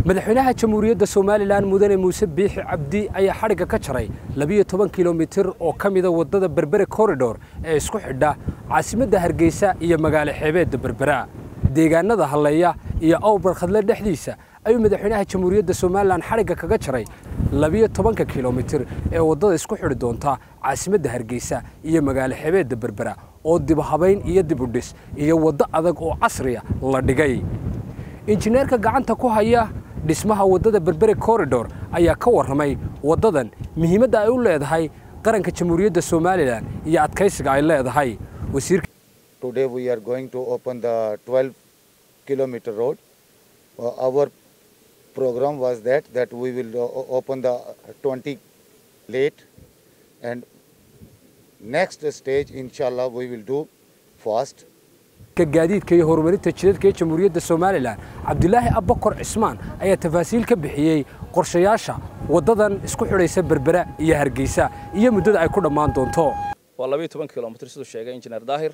madaxweynaha jamhuuriyadda somalilan mudane muuse biixi cabdi ayaa xadhigga ka jaray labiyo toban kilomitir oo ka mida waddada berbere korridhor ee isku xidha caasimadda hargeysa iyo magaalo xeebeedda berbera deegaanada halleeya iyo awbarkhadle dhexdiisa ayuu madaxweynaha jamhuuriyadda somalilan xadhigga kaga jaray labiyo tobanka kilomitir ee waddada isku xidhi doonta caasimadda hargeysa iyo magaalo xeebeedda berbera oo dibhabayn iyo dibudhis iyo waddo adag oo casriya la dhigay injineerka gacanta ku haya dhismaha waddada berbere korridhor ayaa ka warramay waddadan muhiimadda ay u leedahay qaranka jamhuuriyadda somalilan iyo adkaysiga ay leedahay wasiirka Today we are going to open the 12 kilometer road. Uh, our program was that that we will uh, open the 20 late and next stage inshallah we will do fast. ka gaadiidka iyo horumarinta jidadka ee jamhuuriyadda somalilan cabdilaahi abbakor cismaan ayaa tafaasiil ka bixiyey qorshayaasha waddadan isku xidhaysa berbera iyo hargeysa iyo muddada ay ku dhammaan doonto waa labiyo toban kilomitr siduu sheegay injineer daahir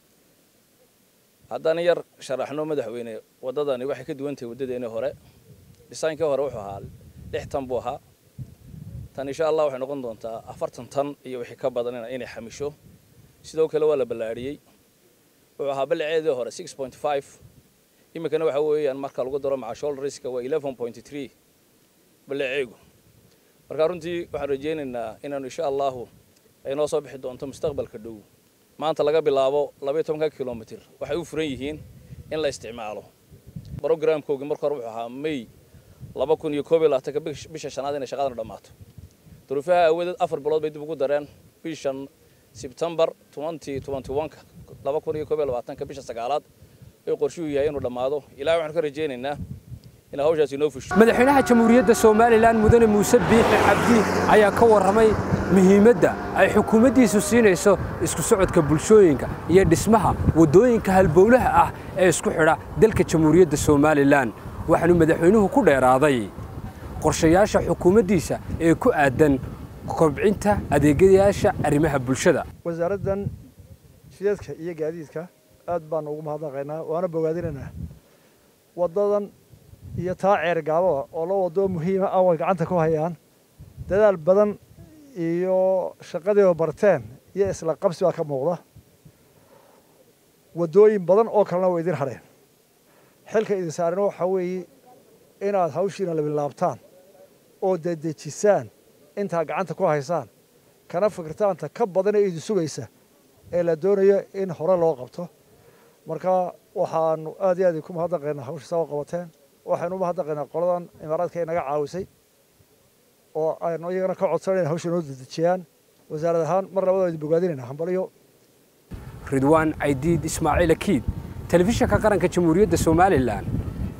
haddana yar sharaxno madaxweyne waddadani waxay ka duwan tahay waddadeennii hore dhisaankii hore wuxuu ahaa lix tan buu ahaa tan insha allah waxay noqon doontaa afartan tan iyo wixii ka badan inay xamisho sidoo kale waa la ballaadhiyey wuxuu ahaa ballaceedii hore six point five iminkana waxa weeyaan marka lagu daro maca shoulderska waa eleven point three ballaceegu marka runtii waxaan rajaynaynaa inaanu insha allahu ay noo soo bixi doonto mustaqbalka dhow maanta laga bilaabo labayo tobanka kilomitr waxay u furan yihiin in la isticmaalo brogramkoogii marka hore wuxuu ahaa may laba kun iyo koob iyo labaatanka bisha shanaad inay shaqadana dhammaato duruufaha aawadeed afar bilood bay dib ugu dareen bishan sebtembar twenty twenty one-ka laba kun iyo koob iyo labaatanka bisha sagaalaad ay qorshuhu yahay inuu dhammaado ilahay waxaanu ka rajaynaynaa in hawshaasi inoo fusho madaxweynaha jamhuuriyadda somalilan mudane muuse biixi cabdi ayaa ka warramay muhiimadda ay xukuumaddiisu siinayso isku socodka bulshooyinka iyo dhismaha waddooyinka halbowlaha ah ee isku xidha dalka jamhuuriyadda somalilan waxaanu madaxweynuhu ku dheeraaday qorshayaasha xukuumaddiisa ee ku aadan kobcinta adeegyayaasha arrimaha bulshada wasaaraddan shidadka iyo gaadiidka aad baanu ugu mahadnaqaynaa waana bogaadinaynaa waddadan iyo taa ceer gaababa oo la waddo muhiima ah way gacanta ku hayaan dadaal badan iyo shaqadiiba barteen iyo isla qabsi baa ka muuqda waddooyin badan oo kalena way idin hadheen xilka idin saarina waxaa weeye inaad hawshiina labilaabtaan oo dedejisaan intaa gacanta ku haysaan kana fikirtaanta ka badan ee idin sugaysa ee la doonayo in hore loo qabto marka waxaanu aad iyo aad ku mahadnaqaynaa hawsha saa u qabateen waxaynu u mahadnaqaynaa qoladan imaaraadka inaga caawisay oo aynu iyagana ka codsanay in hawsha noo dedejiyaan wasaarad ahaan mar labada idin bogaadinayna hambaliyo ridwaan caydiid ismaaciil akiid telefishinka qaranka jamhuuriyadda somalilan